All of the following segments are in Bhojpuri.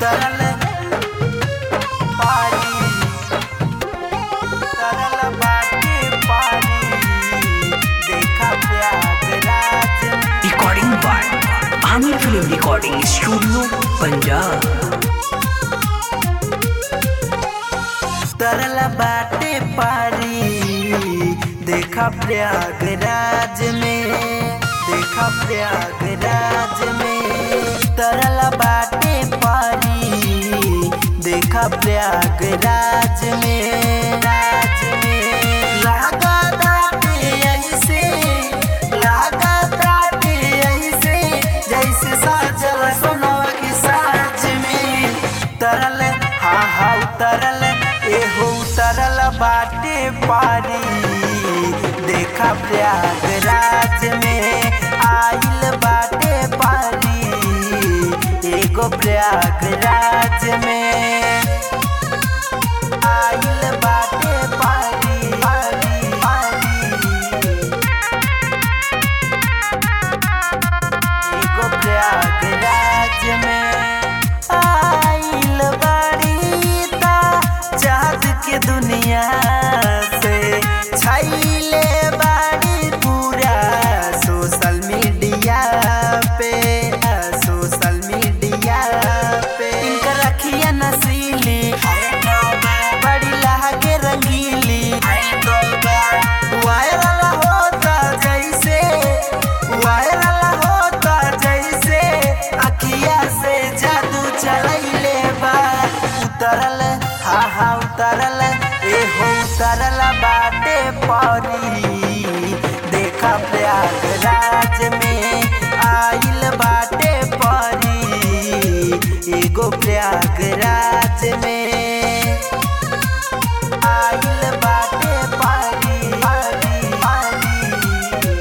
उतरल पारी उतरल बाटे पारी देखा प्रयागराज में recording by Aamir film recording studio Punjab तरल बाटे पारी देखा प्रयागराज में देखा प्रयागराज में तरल बाटे पारी देखा प्रयागराज में राज में लागा दाटे ऐसे लागा दाटे ऐसे जैसे साजल सोनवा की साज में तरल हाँ हाँ उतरल एहो उतरल बाटे पारी देखा प्रयागराज में आइल बाटे पारी एगो प्रयागराज में आइल बाटे पारी पारी पारी एगो प्रयागराज में आइल बाड़ी ता चाँद के दुनिया से छाइले बाड़ी पूरा सोशल मीडिया पे सोशल मीडिया पे इनकर रखिया नसीली बड़ी लहके रंगीली वायरल होता जैसे वायरल होता जैसे अखिया से जादू चलैले बा उतरल हा हा उतरल एहो उतरल बाटे परी देखा प्रयागराज में आइल बाटे परी एगो प्रयागराज में आइल बाटे पारी पारी पारी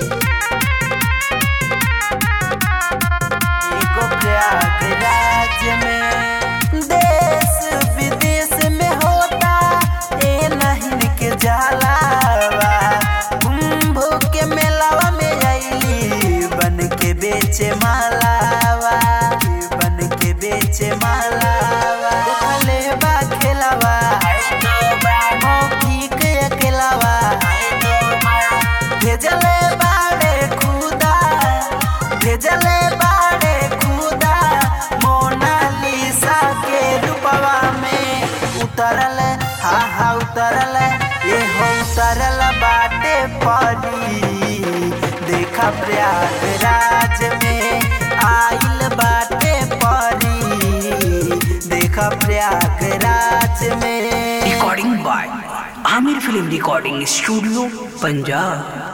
एगो प्रयागराज में देश विदेश में होता ए नहीं के जलावा कुंभ के मेलावा में आईली बन के बेचे मालावा बन के बेचे मालावा देखले बा खेलावा मौखी के अकेलावा भेजले बाड़े खुदा भेजले बाड़े खुदा मोनालिसा के रूपवा में उतरल हा हा उतरल ये हो उतरल बाटे परी देखा प्रयागराज में आइल बाटे परी देखा प्रयागराज में recording by Aamir film recording studio Punjab